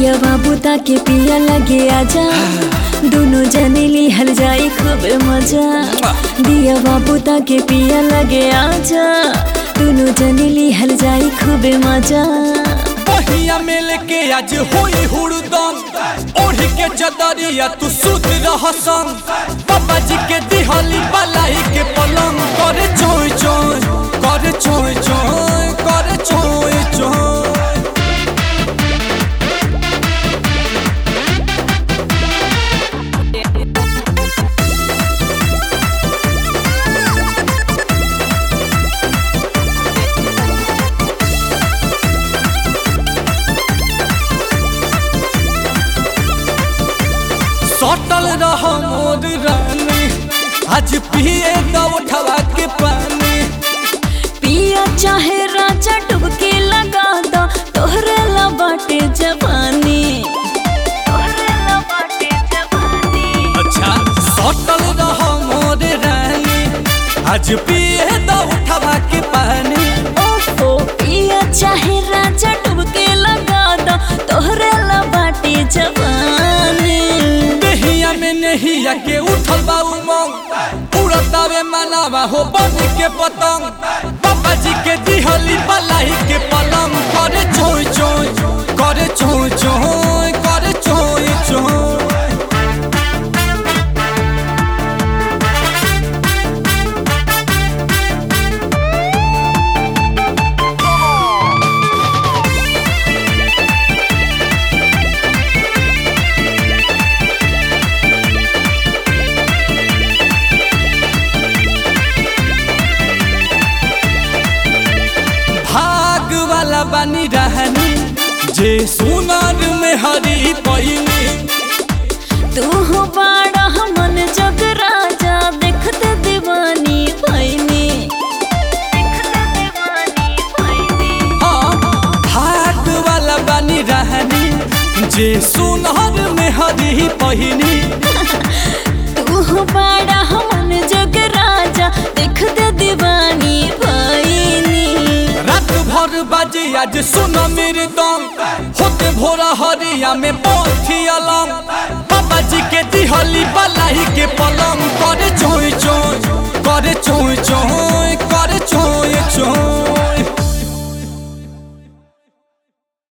दिया बाबू ताके पिया लगे आजा दोनों जने लिहल जाई खूब मजा दिया बाबू ताके पिया लगे आजा दोनों जने लिहल जाई खूब मजा पहिया मेल के आज होई हुड़दम ओढ़ के चदरिया तू सुत रह संग बाबा जी के दिहली बलाई के पलंग करे चोय चोय करे चोय चोय करे चोय चोय सटल रह मोर रानी आज पिए दो उठवा के पानी पिया चाहे राजा डुबके लगा दो तोहरे ला बाटे जवानी तोहरे ला बाटे जवानी अच्छा सटल रह मोर रानी आज पिए दो उठवा के पानी ओफो पिया चाहे राजा डुबके लगा दो तोहरे ला बाटे जवानी नहिया में नहिया के उठल बा उमंग उड़तावे मनावा हो बन के पतंग पापा जी के दिहली बलाई के पलंग करे चोय चोय करे चोय चोय करे चोय चोय भाग वाला बनी रहनी जे सुनार में हरी पैनी तू हो बाड़ा मन जग राजा देखते दीवानी भैनी देखते दीवानी भैनी हाँ भाग वाला बनी रहनी जे सुनार में हरी पैनी तू हो बाड़ा मन जग राजा देखते दीवानी भैनी रात भर बाजे आज सुन मेरे दम होते भोरा हरिया में पहुंची अलम बाबा जी के दिहली बलाई के पलम